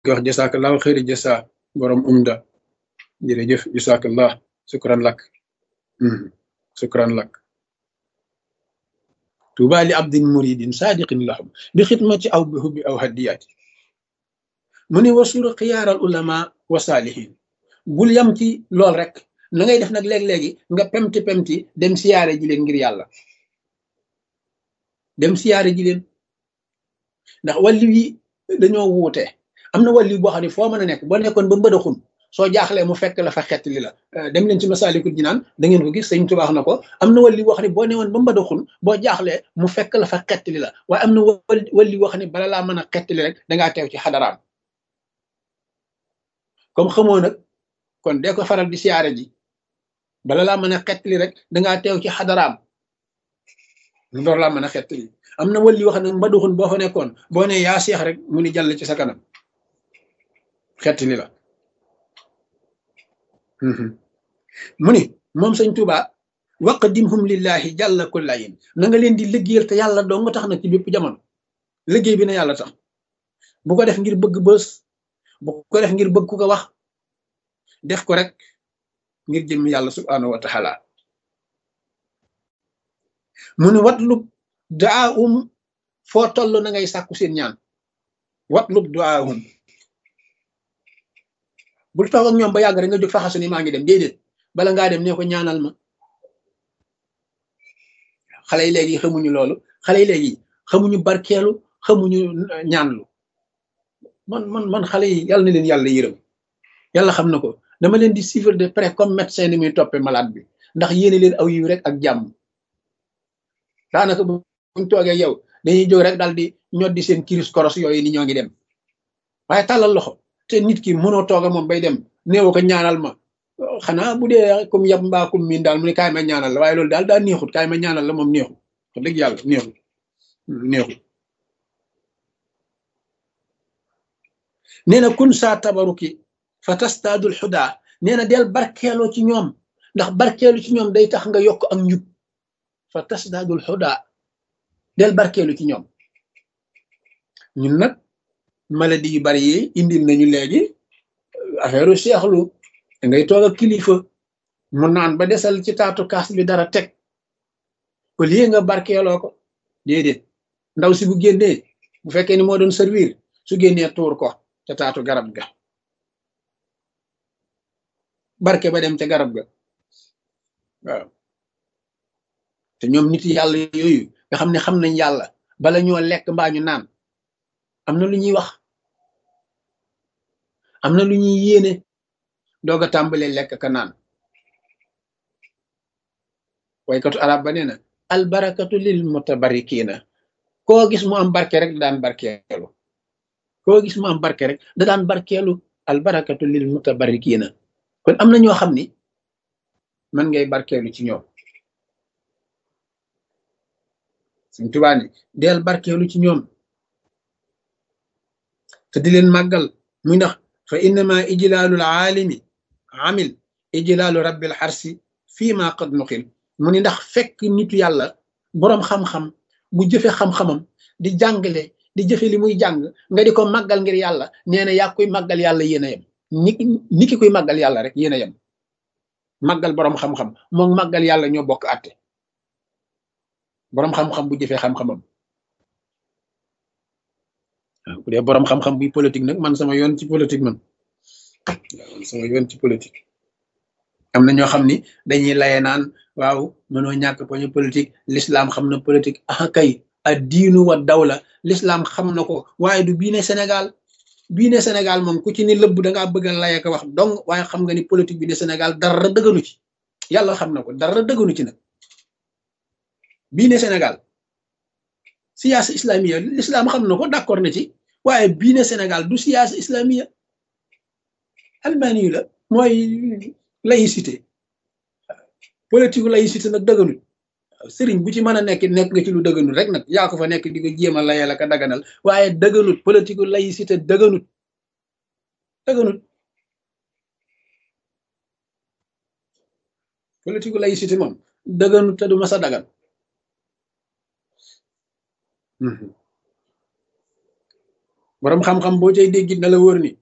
ko wax jasakallahu xëyri jasa borom umda jërëjëf jasakallah sukran lak sukran lak tuuba li abdin muridin sadiqin lahum bi xidmati aw bi hubbi aw hadiyati mu ne wasura xiyaaral ulama wa saalihin bul yam ci lool rek na ngay def nag léeg-léegi nga pemti pemti dem siyaare ji leen ngir yàlla dem siyaare ji leen ndax wàllu yi dañoo wuute am na wàllu boo xam ne foo mën a nekk boo nekkoon ba mbëdaxun soo jaaxlee mu fekk la fa xett li la dem leen ci masaalikul jinaan da ngeen ko gis sëñ Tuubaa na ko am na wàllu boo xam ne boo newoon ba mbëdaxun boo jaaxlee mu fekk la fa xett li la waaye am na wàllu boo xam ne bala laa mën a xett li rek dangaa teew ci xadaraam comme xamoo nag kon dee ko faral di siyaare ji bala laa mën a xettali rek dangaa teew ci xadaraam door laa mën a xettali am na wàlli wax nag mbaduxun boo fa nekkoon boo ne yaa seex rek mu ni jàll ci sa kanam xettali la mu ni moom sëñ Tuuba waqdimhum lillahi jàlla kullayin na nga leen di liggéeyal te yàlla doo nga tax nag ci bépp jamono liggéey bi na yàlla tax bu ko def ngir bëgg bës bu ko def ngir bëgg ku ko wax def ko rek ngir jëm yàlla subhanahu wa taala mu ne watlub daahum foo toll na ngay sàkku seen ñaan watlub daahum bul toog ak ñoom ba yàgg rek nga jóg faxasu ni maa ngi dem déedéet bala ngaa dem ne ko ñaanal ma xale yi léegi xamuñu loolu xale yi léegi xamuñu barkeelu xamuñu ñaanlu man man man xale yi yàlla na leen yàlla yërëm yàlla xam na ko dama leen di suivre de près comme médecin ni muy toppee malade bi ndax yéene leen aw yiw rek ak jàmm daanaka buñ toogee yow dañuy jóg rek daal di ñoddi seen kiris koros yooyu ni ñoo ngi dem waaye tàllal loxo te nit ki mënoo tooga moom bay dem néew ko ñaanal ma xanaa bu dee comme yab mbaa comme miin daal mu ne kaay ma ñaanal la waaye loolu daal daa neexut kaay ma ñaanal la moom neexut wax dëgg yàlla neexut neexut nee na kun saa tabaruki fa tastaadul xudaa nee na del barkeeloo ci ñoom ndax barkeelu ci ñoom day tax nga yokk ak njub fa tastaadul xudaa del barkeelu ci ñoom ñun nag maladie yu bari yi indil nañu léegi affaire seexlu da ngay toog ak kilifa mu naan ba desal ci taatu kaas bi dara teg au lieu nga barkeeloo ko déedéet ndaw si bu génnee bu fekkee ni moo doon servir su génnee tuur ko ca taatu garab ga barke ba dem ca garab ga waaw te ñoom nit yàlla yooyu nga xam ne xam nañ yàlla bala ñoo lekk mbaa ñu naan am na lu ñuy wax am na lu ñuy yéene doog a tàmbalee lekk ka naan waykatu arab ba nee na albarakatu lil mutabarikina koo gis mu am barke rek da daan barkeelu koo gis mu am barke rek da daan barkeelu albarakatu lil mutabarikina kon am na ñoo xam ni man ngay barkeelu ci ñoom suñ tubaa ni deel barkeelu ci ñoom te di leen màggal muy ndax fa innama ijlaalul aalimi amil ijlaalu rabbil xarsi fii ma qad nuqil mu ni ndax fekk nitu yàlla boroom xam-xam bu jëfe xam-xamam di jàngale di jëfe li muy jàng nga di ko màggal ngir yàlla nee na yaa koy màggal yàlla yéen a yem ni ni ki koy màggal yàlla rek yéen a yem màggal boroom xam-xam moom màggal yàlla ñoo bokk àtte boroom xam-xam bu jëfee xam-xamam waaw bu dee boroom xam-xam buy politique nag man sama yoon ci politique man man sama yoon ci politique am na ñoo xam ni dañuy laye naan waaw mënoo ñàkk poñu politique l'islam xam na politique ah kay a diinu wa dawla l'islam xam na ko waaye du bii ne Sénégal bii ne Sénégal moom ku ci ni lëbb da ngaa bëgg a laye ko wax donc waaye xam nga ni politique bi ne Sénégal dara dëgganu ci yàlla xam na ko dara dëgganu ci nag bii ne Sénégal siyaasa islamiya l'islam xam na ko d'accord na ci waaye bii ne Sénégal du siyaasa islamiya albani la mooy laïcité politique laïcité nag dëgganul sëriñ bu ci mën a nekk nekk nga ci lu dëgganul rek nag yaa ko fa nekk di ko jéem a layal ak a daganal waaye dëgganut politique laïcité dëgganut dëgganut politique laïcité moom dëgganut te du mas a dagan borom xam-xam boo cay déggit na la wóor ni